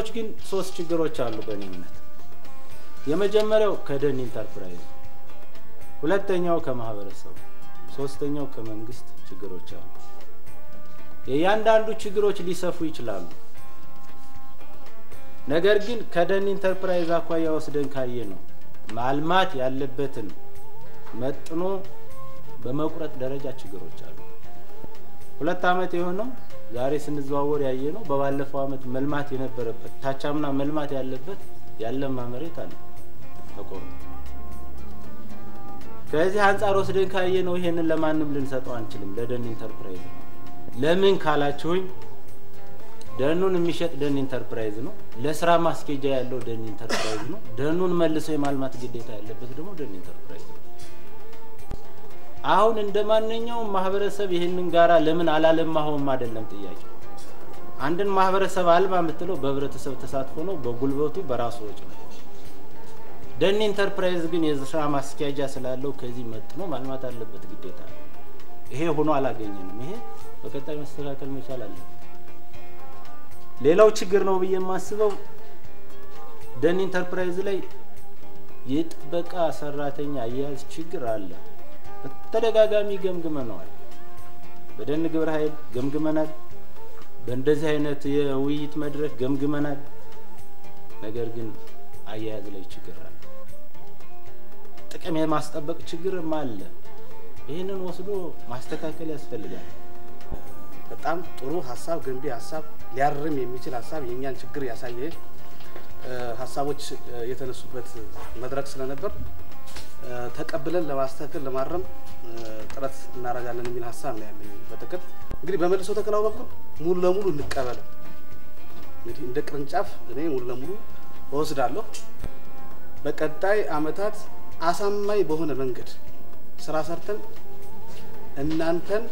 ችግሮች ግን ሶስት ችግሮች አሉ በእኔ እምነት። የመጀመሪያው ከደን ኢንተርፕራይዝ፣ ሁለተኛው ከማህበረሰቡ፣ ሶስተኛው ከመንግስት ችግሮች አሉ። የእያንዳንዱ ችግሮች ሊሰፉ ይችላሉ። ነገር ግን ከደን ኢንተርፕራይዝ አኳያ ወስደን ካየ ነው ማልማት ያለበትን መጥኖ በመቁረጥ ደረጃ ችግሮች አሉ። ሁለት ዓመት የሆነው ዛሬ ስንዘዋወር ያየ ነው። በባለፈው ዓመት መልማት የነበረበት ታቻምና መልማት ያለበት ያለማ መሬት አለ ተቆርጦ። ከዚህ አንጻር ወስደን ካየ ነው ይሄንን ለማንም ልንሰጠው አንችልም፣ ለደን ኢንተርፕራይዝ ነው። ለምን ካላችሁኝ ደኑን የሚሸጥ ደን ኢንተርፕራይዝ ነው። ለስራ ማስኬጃ ያለው ደን ኢንተርፕራይዝ ነው። ደኑን መልሶ የማልማት ግዴታ ያለበት ደግሞ ደን ኢንተርፕራይዝ ነው። አሁን እንደ ማንኛውም ማህበረሰብ ይህንን ጋራ ለምን አላለማኸውም አይደለም ጥያቄ። አንድን ማህበረሰብ አልማ የምትለው በህብረተሰብ ተሳትፎ ነው፣ በጉልበቱ በራሱ ወጪ ነው። ደን ኢንተርፕራይዝ ግን የስራ ማስኪያጃ ስላለው ከዚህ መጥኖ ማልማት አለበት ግዴታ ነው። ይሄ ሆኖ አላገኘንም። ይሄ በቀጣይ መስተካከል መቻል አለበት። ሌላው ችግር ነው ብዬ የማስበው ደን ኢንተርፕራይዝ ላይ የጥበቃ ሰራተኛ አያያዝ ችግር አለ። በተደጋጋሚ ገምግመነዋል። በደን ግብረ ኃይል ገምግመናል። በእንደዚህ አይነት የውይይት መድረክ ገምግመናል። ነገር ግን አያያዝ ላይ ችግር አለ። ጥቅም የማስጠበቅ ችግርም አለ። ይህንን ወስዶ ማስተካከል ያስፈልጋል። በጣም ጥሩ ሀሳብ፣ ገንቢ ሀሳብ፣ ሊያርም የሚችል ሀሳብ፣ የእኛን ችግር ያሳየ ሀሳቦች የተነሱበት መድረክ ስለነበር ተቀብለን ለማስተካከል ለማረም ጥረት እናደርጋለን የሚል ሀሳብ ነው ያለኝ። በጥቅል እንግዲህ በመልሶ ተከላው በኩል ሙሉ ለሙሉ እንቀበለው። እንግዲህ እንደ ቅርንጫፍ እኔ ሙሉ ለሙሉ እወስዳለሁ። በቀጣይ አመታት አሳማኝ በሆነ መንገድ ስራ ሰርተን እናንተን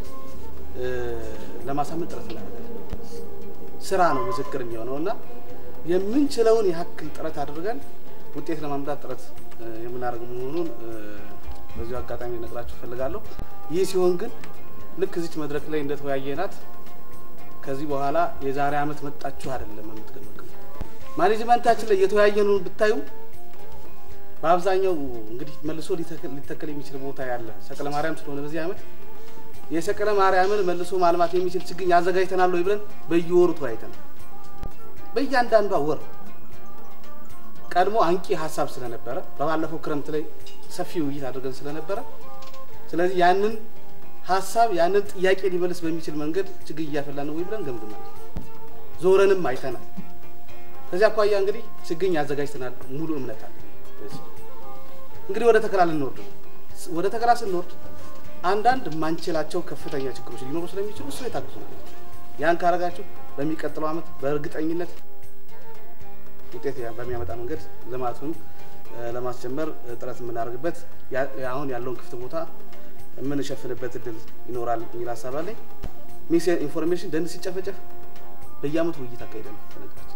ለማሳመን ጥረት እናደርጋለን። ስራ ነው ምስክር የሚሆነው እና የምንችለውን ያክል ጥረት አድርገን ውጤት ለማምጣት ጥረት የምናደርግ መሆኑን በዚሁ አጋጣሚ ነግራችሁ እፈልጋለሁ። ይህ ሲሆን ግን ልክ እዚች መድረክ ላይ እንደተወያየናት ከዚህ በኋላ የዛሬ አመት መጣችሁ አይደለም የምትገመግሙ። ማኔጅመንታችን ላይ የተወያየነውን ብታዩ በአብዛኛው እንግዲህ መልሶ ሊተከል የሚችል ቦታ ያለ ሰቀለ ማርያም ስለሆነ በዚህ አመት የሰቀለ ማርያምን መልሶ ማልማት የሚችል ችግኝ አዘጋጅተናል ወይ ብለን በየወሩ ተወያይተናል። በእያንዳንዷ ወር ቀድሞ አንቂ ሀሳብ ስለነበረ በባለፈው ክረምት ላይ ሰፊ ውይይት አድርገን ስለነበረ ስለዚህ ያንን ሀሳብ ያንን ጥያቄ ሊመልስ በሚችል መንገድ ችግኝ እያፈላ ነው ወይ ብለን ገምግመናል። ዞረንም አይተናል። ከዚህ አኳያ እንግዲህ ችግኝ አዘጋጅተናል ሙሉ እምነት አለ። እንግዲህ ወደ ተከላ ልንወርድ ነው። ወደ ተከላ ስንወርድ አንዳንድ የማንችላቸው ከፍተኛ ችግሮች ሊኖሩ ስለሚችሉ እሱ የታግዙ ናቸው። ያን ካረጋችሁ በሚቀጥለው አመት በእርግጠኝነት ውጤት በሚያመጣ መንገድ ልማቱን ለማስጀመር ጥረት የምናደርግበት አሁን ያለውን ክፍት ቦታ የምንሸፍንበት እድል ይኖራል የሚል ሀሳብ አለኝ። ሚስ ኢንፎርሜሽን ደን ሲጨፈጨፍ በየአመቱ ውይይት አካሄደን በነገራችን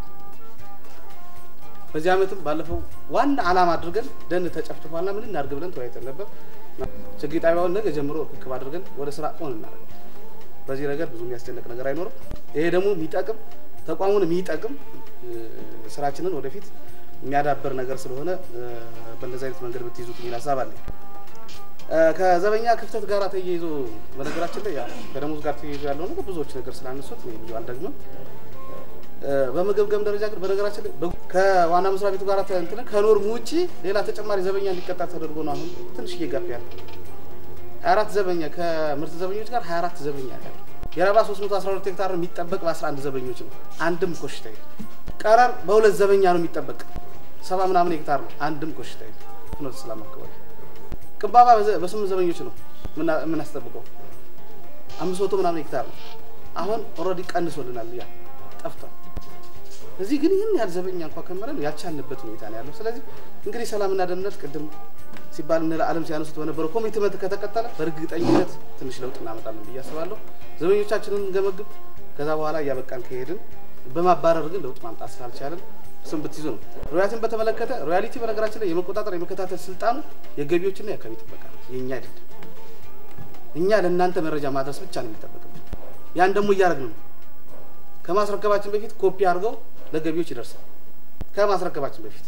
በዚህ አመትም ባለፈው ዋና አላማ አድርገን ደን ተጨፍጭፏልና ምን እናድርግ ብለን ተወያይተን ነበር። ችግኝ ጣቢያውን ነገ ጀምሮ ርክክብ አድርገን ወደ ስራ ኦን እናደርጋለን። በዚህ ነገር ብዙ የሚያስጨንቅ ነገር አይኖርም። ይሄ ደግሞ የሚጠቅም ተቋሙን የሚጠቅም ስራችንን ወደፊት የሚያዳብር ነገር ስለሆነ በእንደዚህ አይነት መንገድ ብትይዙት የሚል ሀሳብ አለኝ። ከዘበኛ ክፍተት ጋር ተያይዞ በነገራችን ላይ ከደሞዝ ጋር ተያይዞ ያለው ነገር ብዙዎች ነገር ስላነሱት ብዙ አልደግምም። በመገብገም ደረጃ ግን በነገራችን ላይ ከዋና መስሪያ ቤቱ ጋር እንትን ከኖርም ውጭ ሌላ ተጨማሪ ዘበኛ እንዲቀጣ ተደርጎ ነው አሁን ትንሽ እየጋፍ ያለ ሀያ አራት ዘበኛ ከምርት ዘበኞች ጋር ሀያ አራት ዘበኛ ያለ የረባ 312 ሄክታር የሚጠበቅ በ11 ዘበኞች ነው። አንድም ኮሽታ የለም። ቀረር በሁለት ዘበኛ ነው የሚጠበቅ ሰባ ምናምን ሄክታር ነው። አንድም ኮሽታ የለም። ፍኖተ ሰላም አካባቢ ቅንባባ በስምንት ዘበኞች ነው የምናስጠብቀው አምስት መቶ ምናምን ሄክታር ነው። አሁን ኦልሬዲ ቀንሶልናል፣ ያ ጠፍቷል። እዚህ ግን ይህን ያህል ዘበኛ እንኳ ከመረን ያልቻልንበት ሁኔታ ነው ያለው። ስለዚህ እንግዲህ ሰላምና ደህንነት ቅድም ሲባል እነ ለዓለም ሲያነሱት በነበረው ኮሚትመንት ከተቀጠለ በእርግጠኝነት ትንሽ ለውጥ እናመጣለን ብዬ አስባለሁ። ዘበኞቻችንን እንገመግብ፣ ከዛ በኋላ እያበቃን ከሄድን በማባረር ግን ለውጥ ማምጣት ስላልቻለን እሱም ብትይዙ ነው። ሮያሊቲን በተመለከተ ሮያሊቲ በነገራችን ላይ የመቆጣጠር የመከታተል ስልጣኑ የገቢዎችና የአካባቢ ጥበቃ ነው፣ የእኛ አይደለም። እኛ ለእናንተ መረጃ ማድረስ ብቻ ነው የሚጠበቅብን። ያን ደግሞ እያደረግን ነው። ከማስረከባችን በፊት ኮፒ አድርገው ለገቢዎች ይደርሳል ከማስረከባችን በፊት።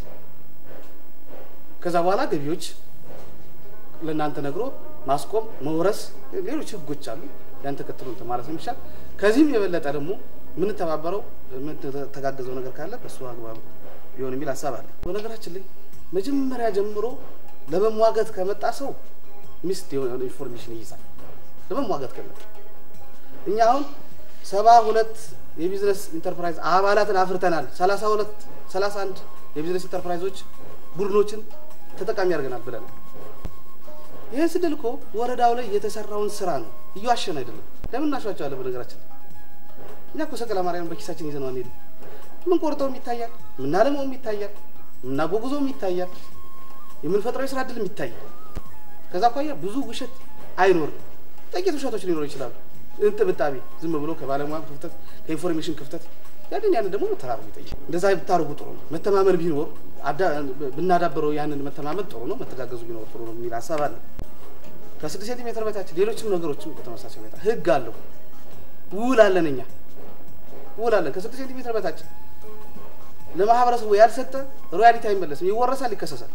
ከዛ በኋላ ገቢዎች ለእናንተ ነግሮ ማስቆም፣ መውረስ፣ ሌሎች ህጎች አሉ። ያን ተከትሎ እንትን ማለት ነው የሚሻል። ከዚህም የበለጠ ደግሞ የምንተባበረው የምንተጋገዘው ነገር ካለ በእሱ አግባብ ቢሆን የሚል ሀሳብ አለ። በነገራችን ላይ መጀመሪያ ጀምሮ ለመሟገት ከመጣ ሰው ሚስት የሆነ ኢንፎርሜሽን ይይዛል። ለመሟገት ከመጣ እኛ አሁን ሰባ ሁለት የቢዝነስ ኢንተርፕራይዝ አባላትን አፍርተናል። ሰላሳ ሁለት ሰላሳ አንድ የቢዝነስ ኢንተርፕራይዞች ቡድኖችን ተጠቃሚ ያደርገናል ብለናል። ይህን ስንል እኮ ወረዳው ላይ የተሰራውን ስራ ነው፣ እየዋሸን አይደለም። ለምን እናሸዋቸዋለን? በነገራችን እኛ እኮ ሰቀላ ማርያም በኪሳችን ይዘነው አንሄድም። የምንቆርጠውም ይታያል፣ የምናለመውም ይታያል፣ የምናጓጉዘውም ይታያል፣ የምንፈጥረው የስራ እድልም ይታያል። ከዛ አኳያ ብዙ ውሸት አይኖርም። ጥቂት ውሸቶች ሊኖሩ ይችላሉ። እንጥብጣቤ ዝም ብሎ ከባለሙያ ክፍተት ከኢንፎርሜሽን ክፍተት ያንን ያንን ደግሞ መተራረቡ ይጠይቃል። እንደዛ ብታደርጉ ጥሩ ነው። መተማመን ቢኖር ብናዳበረው ያንን መተማመን ጥሩ ነው። መተጋገዙ ቢኖር ጥሩ ነው የሚል ሀሳብ አለ። ከስድስት ሴንቲሜትር በታች ሌሎችም ነገሮችም በተመሳሳይ ሁኔታ ህግ አለው። ውል አለን እኛ ውል አለን። ከስድስት ሴንቲሜትር በታች ለማህበረሰቡ ያልሰጠ ሮያሊቲ አይመለስም፣ ይወረሳል፣ ይከሰሳል።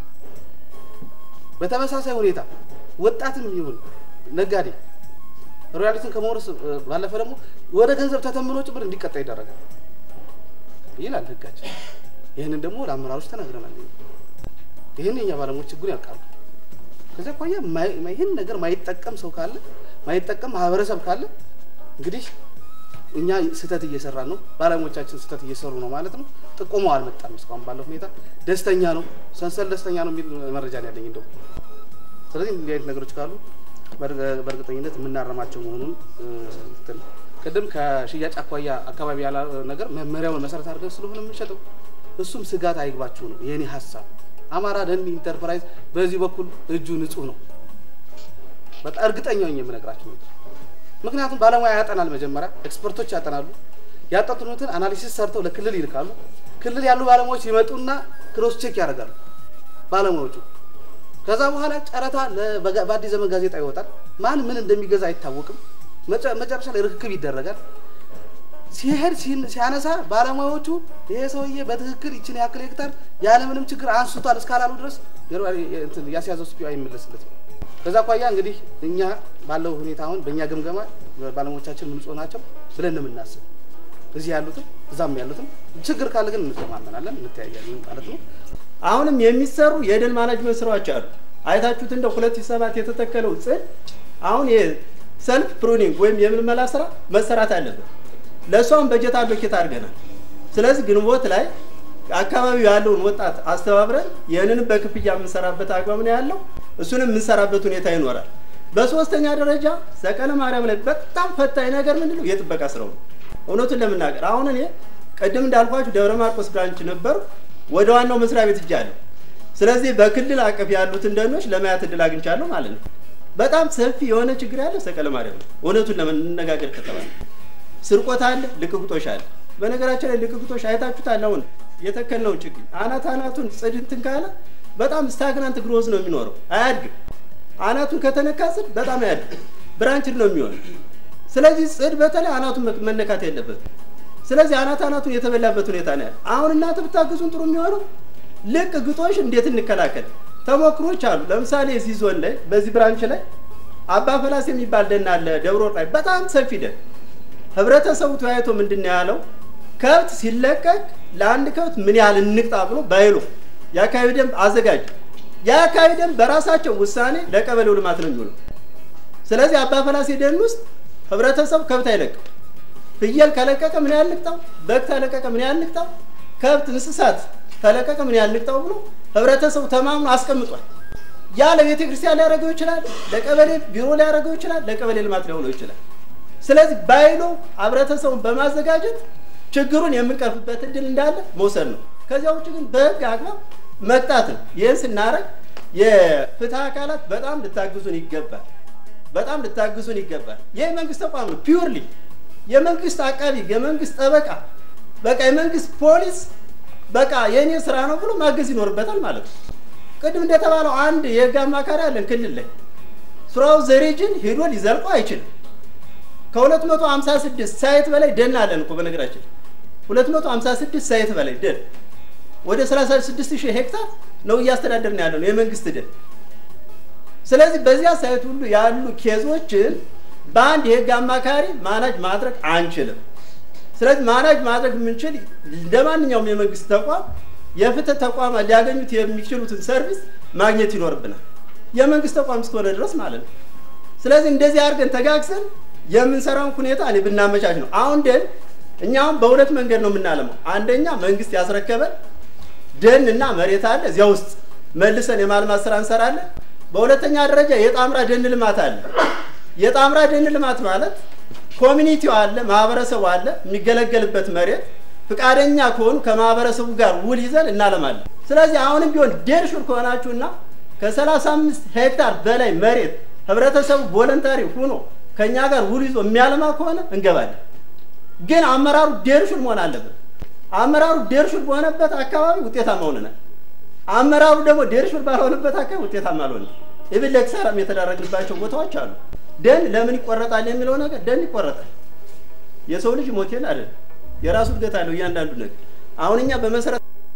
በተመሳሳይ ሁኔታ ወጣትም ይሁን ነጋዴ ሮያሊቲን ከመውረስ ባለፈ ደግሞ ወደ ገንዘብ ተተምኖ ጭምር እንዲቀጣ ይደረጋል ይላል ህጋችን። ይህንን ደግሞ ለአመራሮች ተናግረናል። ይህን የኛ ባለሙያዎች ችግሩን ያውቃሉ። ከዚያ አኳያ ይህን ነገር ማይጠቀም ሰው ካለ ማይጠቀም ማህበረሰብ ካለ እንግዲህ እኛ ስህተት እየሰራ ነው፣ ባለሙያዎቻችን ስህተት እየሰሩ ነው ማለት ነው። ጥቆማው አልመጣም እስካሁን ባለው ሁኔታ። ደስተኛ ነው ሰንሰል ደስተኛ ነው የሚል መረጃ ነው ያለኝ እንደው። ስለዚህ እንዲህ አይነት ነገሮች ካሉ በእርግጠኝነት የምናረማቸው መሆኑን ስትል ቅድም ከሽያጭ አኳያ አካባቢ ያለ ነገር መመሪያውን መሰረት አድርገን ስለሆነ የምንሸጠው እሱም ስጋት አይግባችሁ ነው የኔ ሀሳብ። አማራ ደን ኢንተርፕራይዝ በዚህ በኩል እጁ ንጹህ ነው። በቃ እርግጠኛ ነኝ የምነግራችሁ ነገር። ምክንያቱም ባለሙያ ያጠናል፣ መጀመሪያ ኤክስፐርቶች ያጠናሉ። ያጠኑትን አናሊሲስ ሰርተው ለክልል ይልካሉ። ክልል ያሉ ባለሙያዎች ይመጡና ክሮስ ቼክ ያደርጋሉ ባለሙያዎቹ ከዛ በኋላ ጨረታ በአዲስ ዘመን ጋዜጣ ይወጣል። ማን ምን እንደሚገዛ አይታወቅም። መጨረሻ ላይ ርክክብ ይደረጋል። ሲሄድ ሲያነሳ ባለሙያዎቹ ይሄ ሰውዬ በትክክል ይችን ያክል ሄክታር ያለምንም ችግር አንስቷል እስካላሉ ድረስ ያስያዘው ስፒ አይመለስለትም። ከዛ አኳያ እንግዲህ እኛ ባለው ሁኔታ አሁን በእኛ ግምገማ ባለሙያዎቻችን ንጹህ ናቸው ብለን ነው የምናስብ። እዚህ ያሉትም እዛም ያሉትም ችግር ካለ ግን እንተማመናለን፣ እንተያያለን ማለት ነው። አሁንም የሚሰሩ የደን ማናጅመንት ስራዎች አሉ። አይታችሁት እንደ ሁለት ሺህ ሰባት የተተከለው ጽድ አሁን የሰልፍ ፕሩኒንግ ወይም የምልመላ ስራ መሰራት አለበት። ለእሷም በጀት አሎኬት አድርገናል። ስለዚህ ግንቦት ላይ አካባቢው ያለውን ወጣት አስተባብረን ይህንንም በክፍያ የምንሰራበት አግባብ ነው ያለው። እሱንም የምንሰራበት ሁኔታ ይኖራል። በሶስተኛ ደረጃ ሰቀለ ማርያም ላይ በጣም ፈታኝ ነገር ምንድን ነው? የጥበቃ ስራው ነው። እውነቱን ለመናገር አሁን እኔ ቅድም እንዳልኳችሁ ደብረ ማርቆስ ብራንች ነበሩ ወደ ዋናው መስሪያ ቤት እጃለሁ። ስለዚህ በክልል አቀፍ ያሉትን ደኖች ለማየት እድል አግኝቻለሁ ማለት ነው። በጣም ሰፊ የሆነ ችግር ያለ ሰቀለ ማርያም ነው። እውነቱን ለመነጋገር ከተባለ ስርቆት አለ፣ ልቅቅጦሽ አለ። በነገራችን ላይ ልቅቅጦሽ አይታችሁታል። አሁን የተከልነው ችግኝ አናት አናቱን ጽድ እንትን ካለ በጣም ስታግናንት ግሮዝ ነው የሚኖረው፣ አያድግም። አናቱን ከተነካ ጽድ በጣም አያድግም፣ ብራንችድ ነው የሚሆነው። ስለዚህ ጽድ በተለይ አናቱን መነካት የለበትም። ስለዚህ አናት አናቱን የተበላበት ሁኔታ ነው ያለ። አሁን እናንተ ብታግዙን ጥሩ የሚሆነው ልቅ ግጦሽ እንዴት እንከላከል ተሞክሮች አሉ። ለምሳሌ እዚህ ዞን ላይ በዚህ ብራንች ላይ አባ ፈላስ የሚባል ደን አለ፣ ደብረ ወርቅ ላይ በጣም ሰፊ ደን። ህብረተሰቡ ተወያይቶ ምንድን ነው ያለው? ከብት ሲለቀቅ ለአንድ ከብት ምን ያህል እንቅጣ ብሎ ባይሎ የአካባቢ ደንብ አዘጋጅ። የአካባቢ ደንብ በራሳቸው ውሳኔ ለቀበሌው ልማት ነው የሚውለው። ስለዚህ አባ ፈላሴ ደን ውስጥ ህብረተሰቡ ከብት አይለቅም። ፍየል ከለቀቀ ምን ያህል ልቅጣው፣ በግ ተለቀቀ ምን ያህል ልቅጣው፣ ከብት እንስሳት ተለቀቀ ምን ያህል ልቅጣው ብሎ ህብረተሰቡ ተማምኖ አስቀምጧል። ያ ለቤተ ክርስቲያን ሊያደርገው ይችላል፣ ለቀበሌ ቢሮ ሊያደርገው ይችላል፣ ለቀበሌ ልማት ሊሆነው ይችላል። ስለዚህ ባይሎ ህብረተሰቡን በማዘጋጀት ችግሩን የምንቀርፍበት እድል እንዳለ መውሰድ ነው። ከዚያ ውጭ ግን በህግ አግባብ መቅጣት ነው። ይህን ስናደርግ የፍትህ አካላት በጣም ልታግዙን ይገባል። በጣም ልታግዙን ይገባል። ይህ መንግስት ተቋም ነው ፒውርሊ የመንግስት አቃቢ የመንግስት ጠበቃ በቃ የመንግስት ፖሊስ በቃ የእኔ ስራ ነው ብሎ ማገዝ ይኖርበታል ማለት ነው። ቅድም እንደተባለው አንድ የህግ አማካሪ አለን ክልል ላይ ስራው ዘሬጅን ሄዶ ሊዘልቆ አይችልም። ከ256 ሳይት በላይ ደን አለን እኮ በነገራችን 256 ሳይት በላይ ደን ወደ 36 ሺህ ሄክታር ነው እያስተዳደርን ያለ ነው የመንግስት ደን። ስለዚህ በዚያ ሳይት ሁሉ ያሉ ኬዞችን በአንድ የህግ አማካሪ ማናጅ ማድረግ አንችልም። ስለዚህ ማናጅ ማድረግ የምንችል እንደ ማንኛውም የመንግስት ተቋም የፍትህ ተቋማት ሊያገኙት የሚችሉትን ሰርቪስ ማግኘት ይኖርብናል፣ የመንግስት ተቋም እስከሆነ ድረስ ማለት ነው። ስለዚህ እንደዚህ አድርገን ተጋግዘን የምንሰራውን ሁኔታ እኔ ብናመቻች ነው። አሁን ደን እኛ አሁን በሁለት መንገድ ነው የምናለማው። አንደኛ መንግስት ያስረከበን ደን እና መሬት አለ፣ እዚያ ውስጥ መልሰን የማልማት ስራ እንሰራለን። በሁለተኛ ደረጃ የጣምራ ደን ልማት አለ። የጣምራ ደን ልማት ማለት ኮሚኒቲው አለ፣ ማህበረሰቡ አለ፣ የሚገለገልበት መሬት ፍቃደኛ ከሆኑ ከማህበረሰቡ ጋር ውል ይዘን እናለማለን። ስለዚህ አሁንም ቢሆን ዴር ሹር ከሆናችሁና ከ35 ሄክታር በላይ መሬት ህብረተሰቡ ቮለንታሪ ሆኖ ከእኛ ጋር ውል ይዞ የሚያለማ ከሆነ እንገባለን። ግን አመራሩ ዴር ሹር መሆን አለበት። አመራሩ ዴር ሹር በሆነበት አካባቢ ውጤታማ ሆነናል። አመራሩ ደግሞ ዴር ሹር ባልሆነበት አካባቢ ውጤታማ አልሆንም። ኢብን ለኪሳራም የተዳረግንባቸው ቦታዎች አሉ። ደን ለምን ይቆረጣል የሚለው ነገር ደን ይቆረጣል። የሰው ልጅ ሞቴል አይደለም፣ የራሱ እድገት አለው እያንዳንዱ ነገር። አሁን እኛ በመሰረት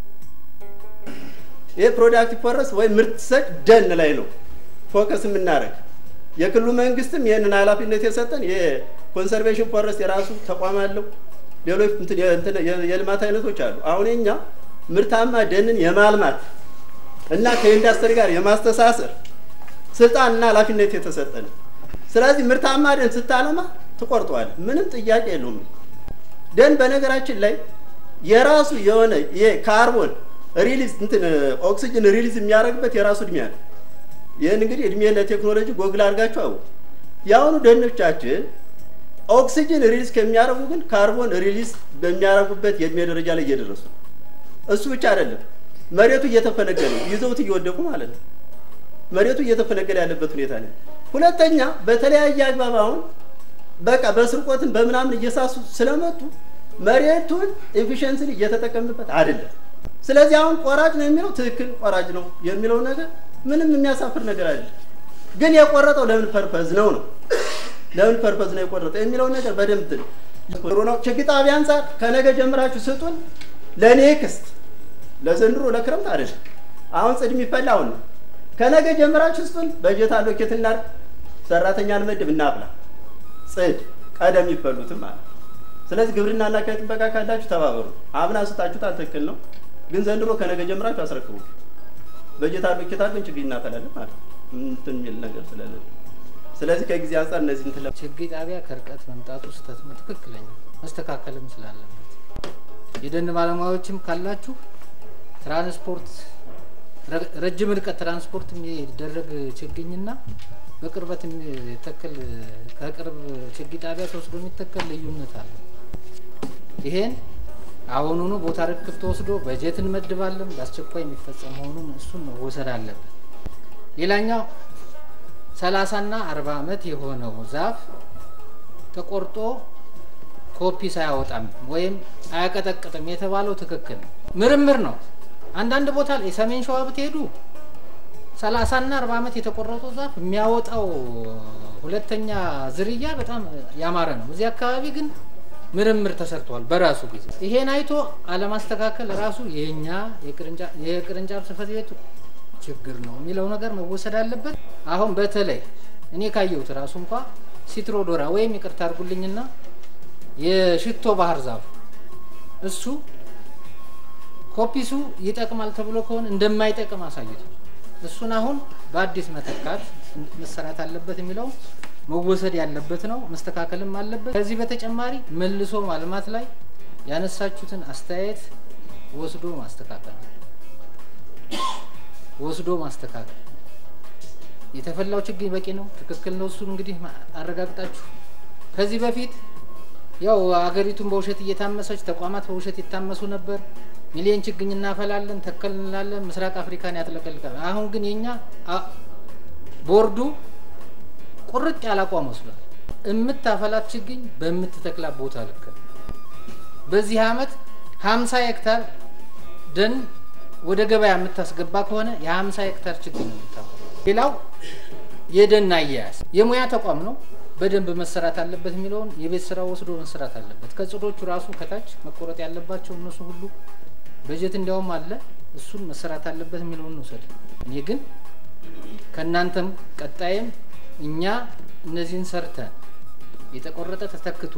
ይህ ፕሮዳክቲቭ ፎረስት ወይም ምርት ሰጭ ደን ላይ ነው ፎከስ የምናደርግ። የክልሉ መንግስትም ይህንን ኃላፊነት የሰጠን የኮንሰርቬሽን ፎረስት የራሱ ተቋም አለው። ሌሎች የልማት አይነቶች አሉ። አሁን እኛ ምርታማ ደንን የማልማት እና ከኢንዱስትሪ ጋር የማስተሳሰር ስልጣንና ኃላፊነት የተሰጠን። ስለዚህ ምርታማ ደን ስታለማ ትቆርጠዋል፣ ምንም ጥያቄ የለውም። ደን በነገራችን ላይ የራሱ የሆነ የካርቦን ሪሊዝ እንትን ኦክሲጅን ሪሊዝ የሚያደርግበት የራሱ እድሜ አለ። ይህን እንግዲህ እድሜ ለቴክኖሎጂ ጎግል አድርጋችሁ አው የአሁኑ ደኖቻችን ኦክሲጅን ሪሊዝ ከሚያደርጉ ግን ካርቦን ሪሊዝ በሚያደርጉበት የእድሜ ደረጃ ላይ እየደረሱ ነው። እሱ ብቻ አይደለም፣ መሬቱ እየተፈነገለ ይዘውት እየወደቁ ማለት ነው። መሬቱ እየተፈነገለ ያለበት ሁኔታ ነው። ሁለተኛ በተለያየ አግባብ አሁን በቃ በስርቆትን በምናምን እየሳሱ ስለመጡ መሬቱን ኤፊሽንስን እየተጠቀምንበት አይደለም። ስለዚህ አሁን ቆራጭ ነው የሚለው ትክክል ቆራጭ ነው የሚለው ነገር ምንም የሚያሳፍር ነገር አይደለም። ግን የቆረጠው ለምን ፐርፐዝ ነው ነው ለምን ፐርፐዝ ነው የቆረጠው የሚለው ነገር በደንብ ጥሩ ነው። ችግኝ ጣቢያ አንጻር ከነገ ጀምራችሁ ስጡን። ለኔክስት ለዘንድሮ ለክረምት አይደለም። አሁን ጽድ የሚፈላ አሁን ነው። ከነገ ጀምራችሁ ስጡን። በጀት አሎኬት እናድርግ፣ ሰራተኛ እንመድብ፣ እናብላ። ጽድ ቀደም ይፈሉትም ማለት ስለዚህ ግብርናና አካባቢ ጥበቃ ካላችሁ ተባበሩ። አምና ስታችሁታል፣ ትክክል ነው። ግን ዘንድሮ ከነገ ጀምራችሁ አስረክቡ። በጀት አሎኬት አድርገን ችግኝ እናፈላለን ማለት እንትን የሚል ነገር ስለሌለ ስለዚህ ከጊዜ አንጻር እነዚህ እንትን ችግኝ ጣቢያ ከርቀት መምጣቱ ስህተት ነው፣ ትክክለኛ መስተካከልም ስላለበት የደን ባለሙያዎችም ካላችሁ ትራንስፖርት ረጅም ርቀት ትራንስፖርት የሚደረግ ችግኝና በቅርበት የሚተከል ከቅርብ ችግኝ ጣቢያ ተወስዶ የሚተከል ልዩነት አለ። ይሄን አሁኑኑ ቦታ ርክብ ተወስዶ በጀት እንመድባለን በአስቸኳይ የሚፈጸም መሆኑን እሱን መወሰድ አለበት። ሌላኛው ሰላሳና አርባ ዓመት የሆነው ዛፍ ተቆርጦ ኮፒ ሳያወጣም ወይም አያቀጠቅጥም የተባለው ትክክል ነው፣ ምርምር ነው። አንዳንድ ቦታ ላይ ሰሜን ሸዋ ብትሄዱ ሰላሳና አርባ ዓመት የተቆረጠው ዛፍ የሚያወጣው ሁለተኛ ዝርያ በጣም ያማረ ነው። እዚህ አካባቢ ግን ምርምር ተሰርቷል በራሱ ጊዜ። ይሄን አይቶ አለማስተካከል ራሱ የኛ የቅርንጫፍ ጽሕፈት ቤቱ ችግር ነው የሚለው ነገር መወሰድ አለበት። አሁን በተለይ እኔ ካየሁት ራሱ እንኳ ሲትሮዶራ ወይም ይቅርታ አድርጉልኝና የሽቶ ባህር ዛፍ እሱ ኮፒሱ ይጠቅማል ተብሎ ከሆነ እንደማይጠቅም አሳይቷል። እሱን አሁን በአዲስ መተካት መሰራት አለበት የሚለው መወሰድ ያለበት ነው፣ መስተካከልም አለበት። ከዚህ በተጨማሪ መልሶ ማልማት ላይ ያነሳችሁትን አስተያየት ወስዶ ማስተካከል ወስዶ ማስተካከል። የተፈላው ችግኝ በቂ ነው፣ ትክክል ነው። እሱን እንግዲህ አረጋግጣችሁ ከዚህ በፊት ያው አገሪቱን በውሸት እየታመሰች ተቋማት በውሸት ይታመሱ ነበር። ሚሊዮን ችግኝ እናፈላለን ተከል እንላለን፣ ምስራቅ አፍሪካን ያጥለቀልቃል። አሁን ግን የኛ ቦርዱ ቁርጥ ያለ አቋም ወስዷል። የምታፈላት ችግኝ በምትተክላት ቦታ ልክ ነው። በዚህ አመት ሀምሳ ሄክታር ደን ወደ ገበያ የምታስገባ ከሆነ የሀምሳ ሄክታር ችግኝ ነው የምታፈ ሌላው የደን አያያዝ የሙያ ተቋም ነው። በደንብ መሰራት አለበት የሚለውን የቤት ስራ ወስዶ መሰራት አለበት። ከጽዶቹ ራሱ ከታች መቆረጥ ያለባቸው እነሱ ሁሉ በጀት እንዲያውም አለ እሱን መሰራት አለበት የሚለውን እንውሰድ። እኔ ግን ከእናንተም ቀጣይም እኛ እነዚህን ሰርተን የተቆረጠ ተተክቶ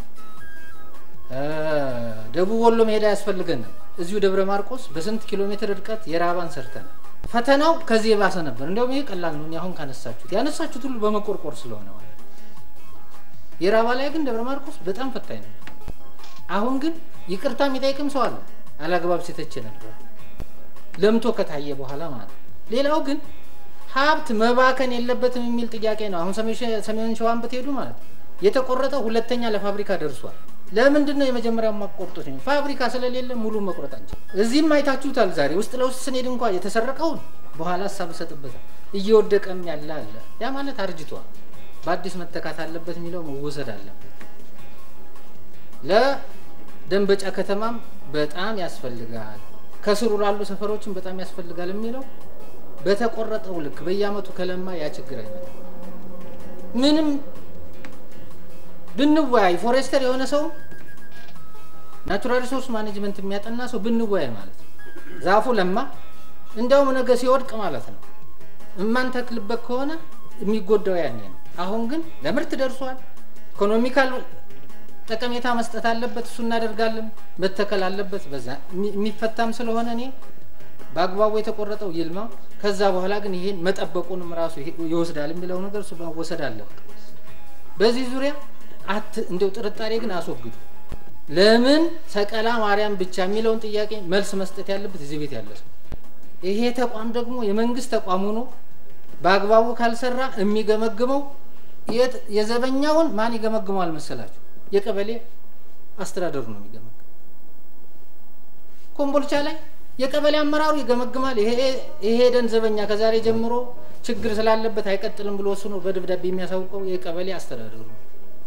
ደቡብ ወሎ መሄድ አያስፈልገንም። እዚሁ ደብረ ማርቆስ በስንት ኪሎ ሜትር ርቀት የራባን ሰርተን ፈተናው ከዚህ የባሰ ነበር። እንዲያውም ይሄ ቀላል ነው። እኔ አሁን ካነሳችሁት ያነሳችሁት ሁሉ በመቆርቆር ስለሆነ ማለት ነው። የራባ ላይ ግን ደብረ ማርቆስ በጣም ፈታኝ ነበር። አሁን ግን ይቅርታ የሚጠይቅም ሰው አለ። አላግባብ ሲተች ነበር ለምቶ ከታየ በኋላ ማለት ነው። ሌላው ግን ሀብት መባከን የለበትም የሚል ጥያቄ ነው። አሁን ሰሜን ሸዋን ብትሄዱ ማለት ነው የተቆረጠ ሁለተኛ ለፋብሪካ ደርሷል። ለምንድን ነው የመጀመሪያው ማቆርጦት? ፋብሪካ ስለሌለ ሙሉ መቁረጥ አንችል። እዚህም አይታችሁታል። ዛሬ ውስጥ ለውስጥ ስንሄድ እንኳ የተሰረቀውን በኋላ ሀሳብ እሰጥበታል። እየወደቀም ያለ አለ። ያ ማለት አርጅቷል፣ በአዲስ መተካት አለበት የሚለው መወሰድ አለበት። ለደንበጫ ከተማም በጣም ያስፈልጋል፣ ከስሩ ላሉ ሰፈሮችም በጣም ያስፈልጋል የሚለው በተቆረጠው ልክ በየአመቱ ከለማ ያ ችግር አይመጣም። ምንም ብንወያይ ፎሬስተር የሆነ ሰው ናቹራል ሪሶርስ ማኔጅመንት የሚያጠና ሰው ብንወያይ ማለት ነው። ዛፉ ለማ እንዲያውም ነገ ሲወድቅ ማለት ነው እማንተክልበት ከሆነ የሚጎዳው ያኔ ነው። አሁን ግን ለምርት ደርሷል። ኢኮኖሚካል ጠቀሜታ መስጠት አለበት። እሱ እናደርጋለን። መተከል አለበት። በዛ የሚፈታም ስለሆነ እኔ በአግባቡ የተቆረጠው ይልማ። ከዛ በኋላ ግን ይሄን መጠበቁንም ራሱ ይወስዳል የሚለው ነገር እሱ መወሰድ አለበት። በዚህ ዙሪያ አት እንደው ጥርጣሬ ግን አስወግዱ። ለምን ሰቀላ ማርያም ብቻ የሚለውን ጥያቄ መልስ መስጠት ያለበት እዚህ ቤት ያለ ሰው። ይሄ ተቋም ደግሞ የመንግስት ተቋም ሆኖ በአግባቡ ካልሰራ የሚገመግመው የዘበኛውን ማን ይገመግመዋል መሰላችሁ? የቀበሌ አስተዳደሩ ነው የሚገመግም። ኮምቦልቻ ላይ የቀበሌ አመራሩ ይገመግማል። ይሄ ደን ዘበኛ ከዛሬ ጀምሮ ችግር ስላለበት አይቀጥልም ብሎ ወስኖ በደብዳቤ የሚያሳውቀው የቀበሌ አስተዳደሩ ነው።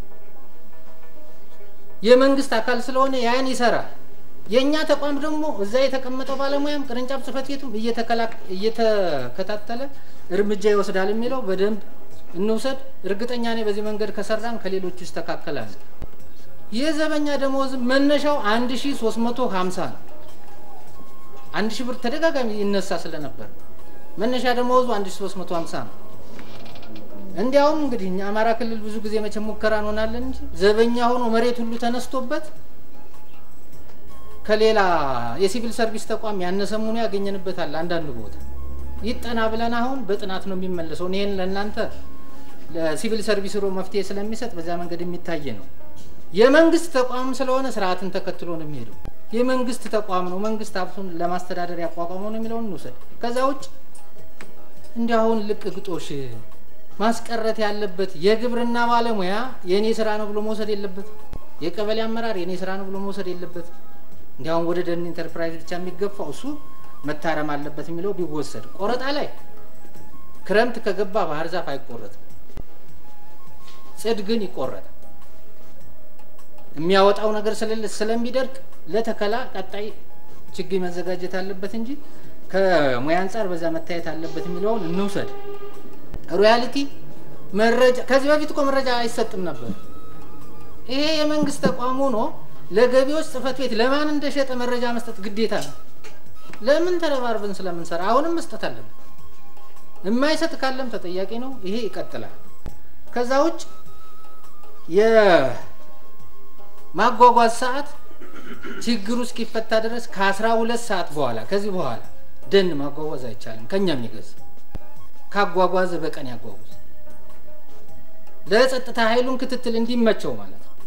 የመንግስት አካል ስለሆነ ያን ይሰራል። የእኛ ተቋም ደግሞ እዛ የተቀመጠው ባለሙያም ቅርንጫፍ ጽህፈት ቤቱም እየተከታተለ እርምጃ ይወስዳል የሚለው በደንብ እንውሰድ። እርግጠኛ ነኝ በዚህ መንገድ ከሰራን ከሌሎቹ ይስተካከላል። የዘበኛ ደሞዝ መነሻው አንድ ሺ ሶስት መቶ ሀምሳ ነው። አንድ ሺህ ብር ተደጋጋሚ ይነሳ ስለነበር መነሻ ደመወዙ አንድ ሺ ሶስት መቶ ሀምሳ ነው። እንዲያውም እንግዲህ እኛ አማራ ክልል ብዙ ጊዜ መቼም ሙከራ እንሆናለን እንጂ ዘበኛ ሆኖ መሬት ሁሉ ተነስቶበት ከሌላ የሲቪል ሰርቪስ ተቋም ያነሰ መሆኑ ያገኘንበታል። አንዳንድ ቦታ ይጠና ብለን አሁን በጥናት ነው የሚመለሰው። ይህን ለእናንተ ለሲቪል ሰርቪስ ሮ መፍትሄ ስለሚሰጥ በዚያ መንገድ የሚታይ ነው። የመንግስት ተቋም ስለሆነ ስርዓትን ተከትሎ ነው የሚሄደው። የመንግስት ተቋም ነው። መንግስት ሀብቱን ለማስተዳደር ያቋቋመው ነው የሚለውን እንውሰድ። ከዛ ውጭ እንዲህ አሁን ልቅ ግጦሽ ማስቀረት ያለበት የግብርና ባለሙያ የእኔ ስራ ነው ብሎ መውሰድ የለበት። የቀበሌ አመራር የእኔ ስራ ነው ብሎ መውሰድ የለበት። እንዲያውም ወደ ደን ኢንተርፕራይዝ ብቻ የሚገፋው እሱ መታረም አለበት የሚለው ቢወሰድ። ቆረጣ ላይ ክረምት ከገባ ባህር ዛፍ አይቆረጥም፣ ጽድ ግን ይቆረጣል። የሚያወጣው ነገር ስለሌለ ስለሚደርቅ ለተከላ ቀጣይ ችግኝ መዘጋጀት አለበት እንጂ ከሙያ አንጻር በዛ መታየት አለበት የሚለውን እንውሰድ። ሮያሊቲ መረጃ ከዚህ በፊት እኮ መረጃ አይሰጥም ነበር። ይሄ የመንግስት ተቋም ሆኖ ለገቢዎች ጽህፈት ቤት ለማን እንደሸጠ መረጃ መስጠት ግዴታ ነው። ለምን ተረባርበን ስለምንሰራ አሁንም መስጠት አለብን። የማይሰጥ ካለም ተጠያቂ ነው። ይሄ ይቀጥላል። ከዛ ውጭ የማጓጓዝ ሰዓት ችግሩ እስኪፈታ ድረስ ከአስራ ሁለት ሰዓት በኋላ ከዚህ በኋላ ደን ማጓጓዝ አይቻልም። ከኛ የሚገዛ ካጓጓዘ በቀን ያጓጉዝ። ለጸጥታ ኃይሉን ክትትል እንዲመቸው ማለት ነው።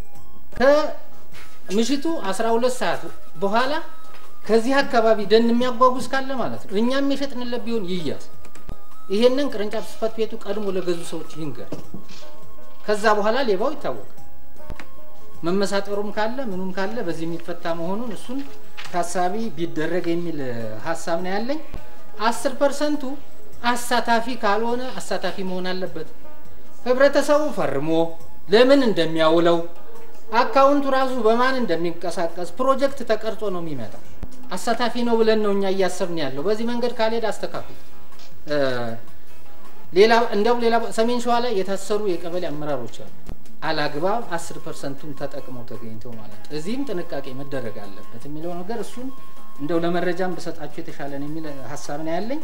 ከምሽቱ 12 ሰዓት በኋላ ከዚህ አካባቢ ደን የሚያጓጉዝ ካለ ማለት ነው እኛም የሸጥንለት ቢሆን ይያዝ። ይሄንን ቅርንጫፍ ጽህፈት ቤቱ ቀድሞ ለገዙ ሰዎች ይንገር። ከዛ በኋላ ሌባው ይታወቃል። መመሳጠሩም ካለ ምኑም ካለ በዚህ የሚፈታ መሆኑን እሱን ታሳቢ ቢደረግ የሚል ሀሳብ ነው ያለኝ። አስር ፐርሰንቱ አሳታፊ ካልሆነ አሳታፊ መሆን አለበት። ህብረተሰቡ ፈርሞ ለምን እንደሚያውለው አካውንቱ ራሱ በማን እንደሚንቀሳቀስ ፕሮጀክት ተቀርጾ ነው የሚመጣው። አሳታፊ ነው ብለን ነው እኛ እያሰብን ያለው። በዚህ መንገድ ካልሄድ አስተካክሉ። ሌላ እንዲያውም ሌላ ሰሜን ሸዋ ላይ የታሰሩ የቀበሌ አመራሮች አሉ። አላግባብ አስር ፐርሰንቱን ተጠቅመው ተገኝተው ማለት ነው። እዚህም ጥንቃቄ መደረግ አለበት የሚለው ነገር እሱን እንደው ለመረጃም በሰጣችሁ የተሻለ ነው የሚል ሀሳብ ነው ያለኝ።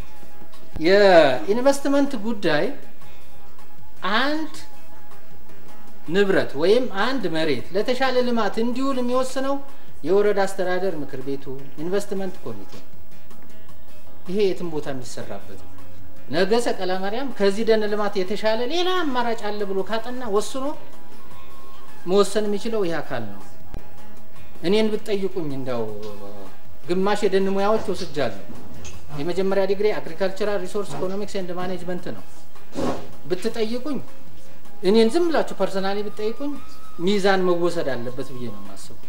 የኢንቨስትመንት ጉዳይ አንድ ንብረት ወይም አንድ መሬት ለተሻለ ልማት እንዲውል የሚወስነው የወረዳ አስተዳደር ምክር ቤቱ ኢንቨስትመንት ኮሚቴ ነው። ይሄ የትም ቦታ የሚሰራበት ነው። ነገ ሰቀላ ማርያም ከዚህ ደን ልማት የተሻለ ሌላ አማራጭ አለ ብሎ ካጠና ወስኖ መወሰን የሚችለው ይህ አካል ነው። እኔን ብትጠይቁኝ እንዲያው ግማሽ የደን ሙያዎች ወስጃለሁ። የመጀመሪያ ዲግሪ አግሪካልቸራል ሪሶርስ ኢኮኖሚክስ ኤንድ ማኔጅመንት ነው። ብትጠይቁኝ እኔን ዝም ብላችሁ ፐርሰናሊ ብትጠይቁኝ ሚዛን መወሰድ አለበት ብዬ ነው የማስበው።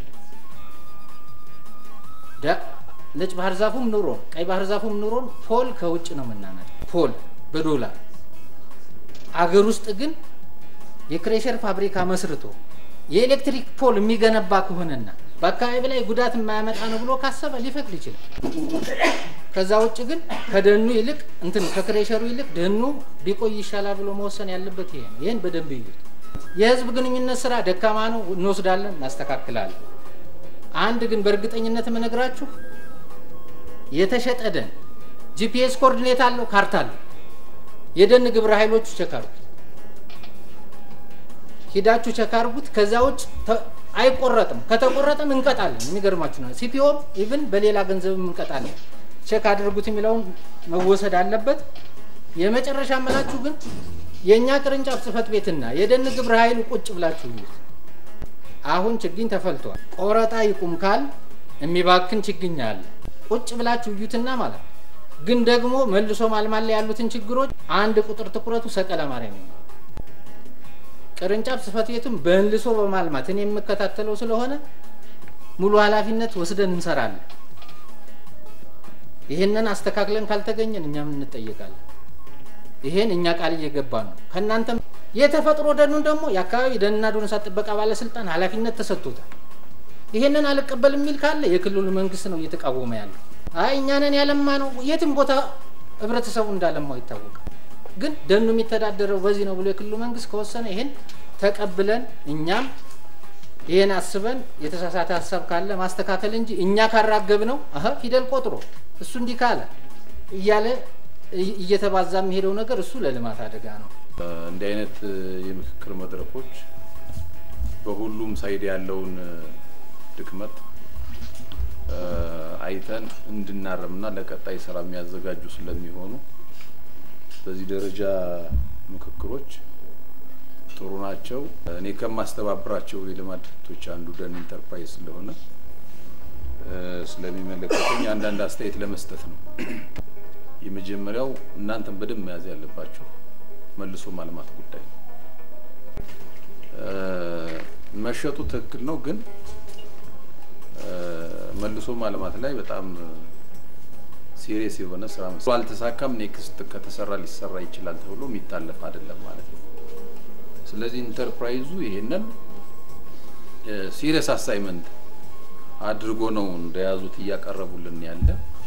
ነጭ ባህር ዛፉም ኑሮን ቀይ ባህር ዛፉም ኑሮን ፖል ከውጭ ነው የምናመጣ ፖል በዶላር አገር ውስጥ ግን የክሬሸር ፋብሪካ መስርቶ የኤሌክትሪክ ፖል የሚገነባ ከሆነና በአካባቢ ላይ ጉዳት የማያመጣ ነው ብሎ ካሰበ ሊፈቅድ ይችላል። ከዛ ውጭ ግን ከደኑ ይልቅ እንትን ከክሬሸሩ ይልቅ ደኑ ቢቆይ ይሻላል ብሎ መወሰን ያለበት ይሄ ነው። ይህን በደንብ ይዩት። የህዝብ ግንኙነት ስራ ደካማ ነው፣ እንወስዳለን፣ እናስተካክላለን። አንድ ግን በእርግጠኝነት የምነግራችሁ የተሸጠ ደን ጂፒኤስ ኮኦርዲኔት አለው፣ ካርታ አለው። የደን ግብረ ኃይሎቹ ቸክ አርጉት፣ ሂዳችሁ ቸክ አርጉት። ከዛ ውጭ አይቆረጥም። ከተቆረጠም እንቀጣለን። የሚገርማችሁ ነው። ሲፒኦም ኢቭን በሌላ ገንዘብም እንቀጣለን። ቼክ አድርጉት የሚለውን መወሰድ አለበት። የመጨረሻ መላችሁ ግን የእኛ ቅርንጫፍ ጽህፈት ቤትና የደን ግብረ ኃይሉ ቁጭ ብላችሁ እዩት። አሁን ችግኝ ተፈልቷል። ቆረጣ ይቁም ካል የሚባክን ችግኝ አለ። ቁጭ ብላችሁ እዩትና ማለት ግን ደግሞ መልሶ ማልማት ላይ ያሉትን ችግሮች አንድ ቁጥር ትኩረቱ ሰቀላ ማርያም ነው። ቅርንጫፍ ጽህፈት ቤቱን በእንልሶ በማልማት እኔ የምከታተለው ስለሆነ ሙሉ ኃላፊነት ወስደን እንሰራለን። ይህንን አስተካክለን ካልተገኘን እኛም እንጠየቃለን። ይሄን እኛ ቃል እየገባ ነው። ከእናንተም የተፈጥሮ ደኑን ደግሞ የአካባቢ ደንና ዱር እንስሳት ጥበቃ ባለስልጣን ኃላፊነት ተሰጥቶታል። ይሄንን አልቀበል የሚል ካለ የክልሉ መንግስት ነው እየተቃወመ ያለው። አይ እኛ ነን ያለማ ነው። የትም ቦታ ህብረተሰቡ እንዳለማው ይታወቃል። ግን ደኑ የሚተዳደረው በዚህ ነው ብሎ የክልሉ መንግስት ከወሰነ ይሄን ተቀብለን እኛም ይሄን አስበን የተሳሳተ ሀሳብ ካለ ማስተካከል እንጂ እኛ ካራገብ ነው አሀ ፊደል ቆጥሮ እሱ እንዲህ ካለ እያለ እየተባዛ የሚሄደው ነገር እሱ ለልማት አደጋ ነው። እንዲህ አይነት የምክክር መድረኮች በሁሉም ሳይድ ያለውን ድክመት አይተን እንድናረምና ለቀጣይ ስራ የሚያዘጋጁ ስለሚሆኑ በዚህ ደረጃ ምክክሮች ጥሩ ናቸው። እኔ ከማስተባብራቸው የልማት ድርጅቶች አንዱ ደን ኢንተርፕራይዝ ስለሆነ ስለሚመለከተኝ አንዳንድ አስተያየት ለመስጠት ነው። የመጀመሪያው እናንተን በደንብ መያዝ ያለባችሁ መልሶ ማልማት ጉዳይ ነው። መሸጡ ትክክል ነው፣ ግን መልሶ ማልማት ላይ በጣም ሲሪየስ የሆነ ስራ አልተሳካም፣ ኔክስት ከተሰራ ሊሰራ ይችላል ተብሎ የሚታለፍ አይደለም ማለት ነው። ስለዚህ ኢንተርፕራይዙ ይሄንን ሲሪየስ አሳይመንት አድርጎ ነው እንደያዙት እያቀረቡልን ያለ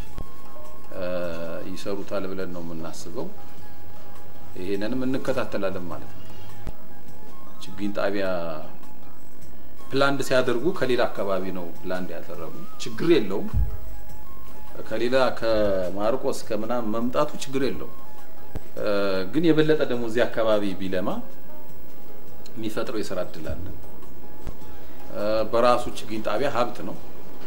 ይሰሩታል ብለን ነው የምናስበው። ይሄንንም እንከታተላለን ማለት ነው። ችግኝ ጣቢያ ፕላንድ ሲያደርጉ ከሌላ አካባቢ ነው ፕላንድ ያደረጉ፣ ችግር የለውም። ከሌላ ከማርቆስ ከምናምን መምጣቱ ችግር የለውም። ግን የበለጠ ደግሞ እዚህ አካባቢ ቢለማ የሚፈጥረው የስራ እድል አለ። በራሱ ችግኝ ጣቢያ ሀብት ነው።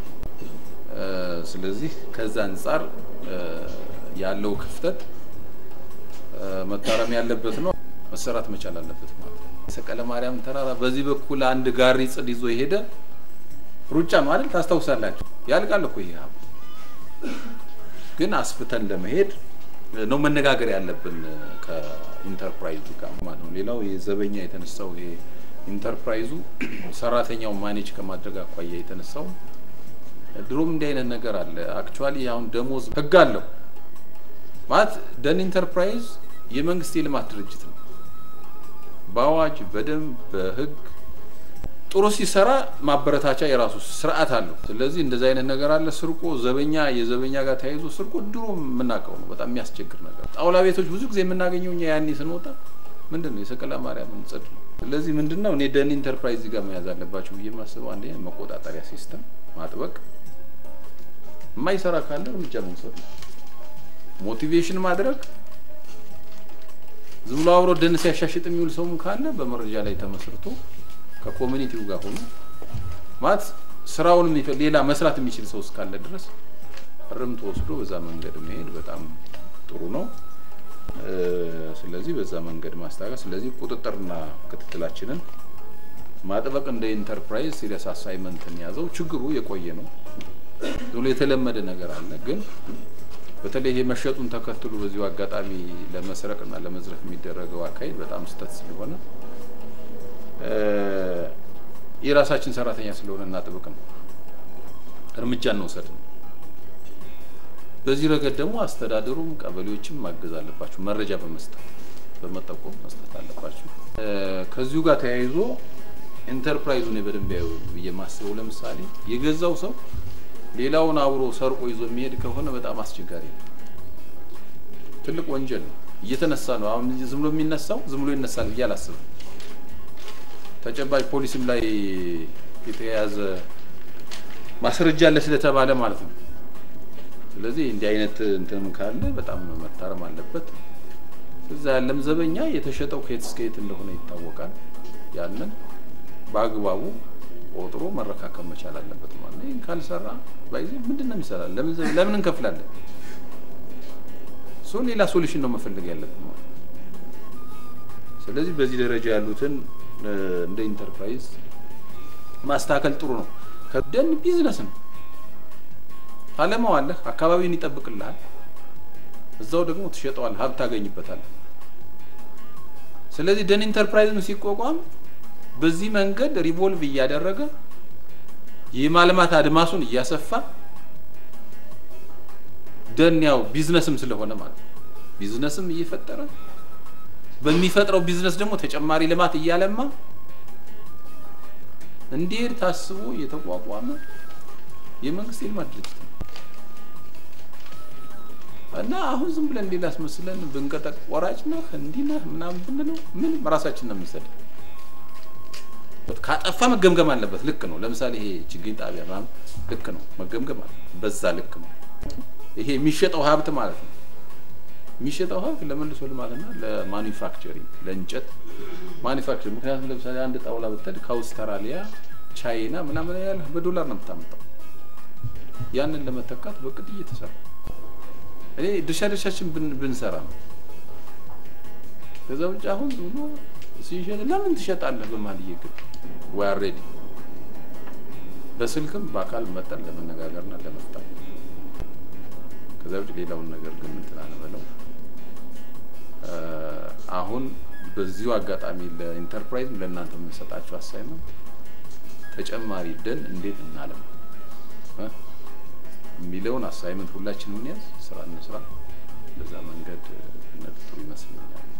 ስለዚህ ከዛ አንጻር ያለው ክፍተት መታረም ያለበት ነው፣ መሰራት መቻል አለበት ማለት ነው። የሰቀለ ማርያም ተራራ በዚህ በኩል አንድ ጋሪ ጽድ ይዞ የሄደ ሩጫ ነው አይደል? ታስታውሳላችሁ? ያልቃል እኮ ይሄ ሀብት። ግን አስፍተን ለመሄድ ነው መነጋገር ያለብን ከኢንተርፕራይዙ ጋር ማለት ነው። ሌላው የዘበኛ የተነሳው ይሄ ኢንተርፕራይዙ ሰራተኛው ማኔጅ ከማድረግ አኳያ የተነሳው ድሮም እንዲህ አይነት ነገር አለ። አክቹዋሊ አሁን ደሞዝ ህግ አለው ማለት ደን ኢንተርፕራይዝ የመንግስት የልማት ድርጅት ነው። በአዋጅ በደንብ በህግ ጥሩ ሲሰራ ማበረታቻ የራሱ ስርዓት አለው። ስለዚህ እንደዚህ አይነት ነገር አለ። ስርቆ ዘበኛ የዘበኛ ጋር ተያይዞ ስርቆ ድሮ የምናውቀው ነው። በጣም የሚያስቸግር ነገር። ጣውላ ቤቶች ብዙ ጊዜ የምናገኘው እኛ ያኔ ስንወጣ ምንድን ነው የሰቀላ ማርያምን ጽድ ነው። ስለዚህ ምንድን ነው እኔ ደን ኢንተርፕራይዝ ጋር መያዝ አለባቸው ብዬ የማስበው አንደኛ መቆጣጠሪያ ሲስተም ማጥበቅ፣ የማይሰራ ካለ እርምጃ መውሰድ ነው። ሞቲቬሽን ማድረግ ዝም ብሎ አብሮ ደን ሲያሻሽጥ የሚውል ሰውም ካለ በመረጃ ላይ ተመስርቶ ከኮሚኒቲው ጋር ሆኖ ማለት ስራውን ሌላ መስራት የሚችል ሰው እስካለ ድረስ እርምት ወስዶ በዛ መንገድ መሄድ በጣም ጥሩ ነው። ስለዚህ በዛ መንገድ ማስታገስ፣ ስለዚህ ቁጥጥርና ክትትላችንን ማጥበቅ እንደ ኢንተርፕራይዝ ሲሪየስ አሳይመንትን ያዘው። ችግሩ የቆየ ነው፣ ብሎ የተለመደ ነገር አለ። ግን በተለይ ይሄ መሸጡን ተከትሎ በዚሁ አጋጣሚ ለመስረቅና ለመዝረፍ የሚደረገው አካሄድ በጣም ስህተት ስለሆነ የራሳችን ሰራተኛ ስለሆነ እናጥብቅ ነው፣ እርምጃ እንውሰድ ነው። በዚህ ረገድ ደግሞ አስተዳደሩም ቀበሌዎችም ማገዝ አለባቸው። መረጃ በመስጠት በመጠቆም መስጠት አለባቸው። ከዚሁ ጋር ተያይዞ ኢንተርፕራይዙን በደንብ ያዩ ብዬ የማስበው ለምሳሌ የገዛው ሰው ሌላውን አብሮ ሰርቆ ይዞ የሚሄድ ከሆነ በጣም አስቸጋሪ ነው። ትልቅ ወንጀል ነው። እየተነሳ ነው። አሁን ዝም ብሎ የሚነሳው ዝም ብሎ ይነሳል ብዬ አላስብም። ተጨባጭ ፖሊስም ላይ የተያያዘ ማስረጃ አለ ስለተባለ ማለት ነው። ስለዚህ እንዲህ አይነት እንትንም ካለ በጣም መታረም አለበት። እዛ ያለም ዘበኛ የተሸጠው ከየት እስከ የት እንደሆነ ይታወቃል። ያንን በአግባቡ ቆጥሮ መረካከብ መቻል አለበት ማለት ነው። ይህን ካልሰራ ባይዜ ምንድን ነው የሚሰራ? ለምን እንከፍላለን? ሶ ሌላ ሶሉሽን ነው መፈለግ ያለብን ማለት ነው። ስለዚህ በዚህ ደረጃ ያሉትን እንደ ኢንተርፕራይዝ ማስተካከል ጥሩ ነው። ደን ቢዝነስ ነው። ታለማዋለህ፣ አካባቢውን ይጠብቅልሃል፣ እዛው ደግሞ ትሸጠዋለህ፣ ሀብት ታገኝበታለህ። ስለዚህ ደን ኢንተርፕራይዝም ሲቋቋም በዚህ መንገድ ሪቮልቭ እያደረገ የማልማት አድማሱን እያሰፋ ደን ያው ቢዝነስም ስለሆነ ማለት ነው ቢዝነስም እየፈጠረ በሚፈጥረው ቢዝነስ ደግሞ ተጨማሪ ልማት እያለማ እንዲሄድ ታስቦ የተቋቋመ የመንግስት የልማት ድርጅት ነው እና አሁን ዝም ብለን ሌላ አስመስለን ብንቀጠቅ ቆራጭ ነህ እንዲህ ነህ ምናምን ብንለው ምንም ራሳችን ነው የሚሰድ ካጠፋ መገምገም አለበት። ልክ ነው። ለምሳሌ ይሄ ችግኝ ጣቢያ ምናምን ልክ ነው፣ መገምገም አለ። በዛ ልክ ነው። ይሄ የሚሸጠው ሀብት ማለት ነው የሚሸጠው ሀብት ለመልሶ ልማትና ለማኒፋክቸሪንግ ለእንጨት ማኒፋክቸሪንግ። ምክንያቱም ለምሳሌ አንድ ጣውላ ብትሄድ ከአውስትራሊያ ቻይና ምናምን ያለ በዶላር ነው የምታመጣው። ያንን ለመተካት በቅድ እየተሰራ እኔ ድርሻ ድርሻችን ብንሰራ ነው። ከዛ ውጭ አሁን ዝም ብሎ ሲሸጥ ለምን ትሸጣለህ በማለት እየግድ ወይ አልሬዲ በስልክም በአካል መጠን ለመነጋገርና ለመፍታት ከዛ ውጭ ሌላውን ነገር ግን እንትን አንበለው። አሁን በዚሁ አጋጣሚ ለኢንተርፕራይዝ ለእናንተ የምንሰጣቸው አሳይመንት ተጨማሪ ደን እንዴት እናለም የሚለውን አሳይመንት ሁላችንም እንያዝ፣ ስራ እንስራ። በዛ መንገድ ጥሩ ይመስለኛል።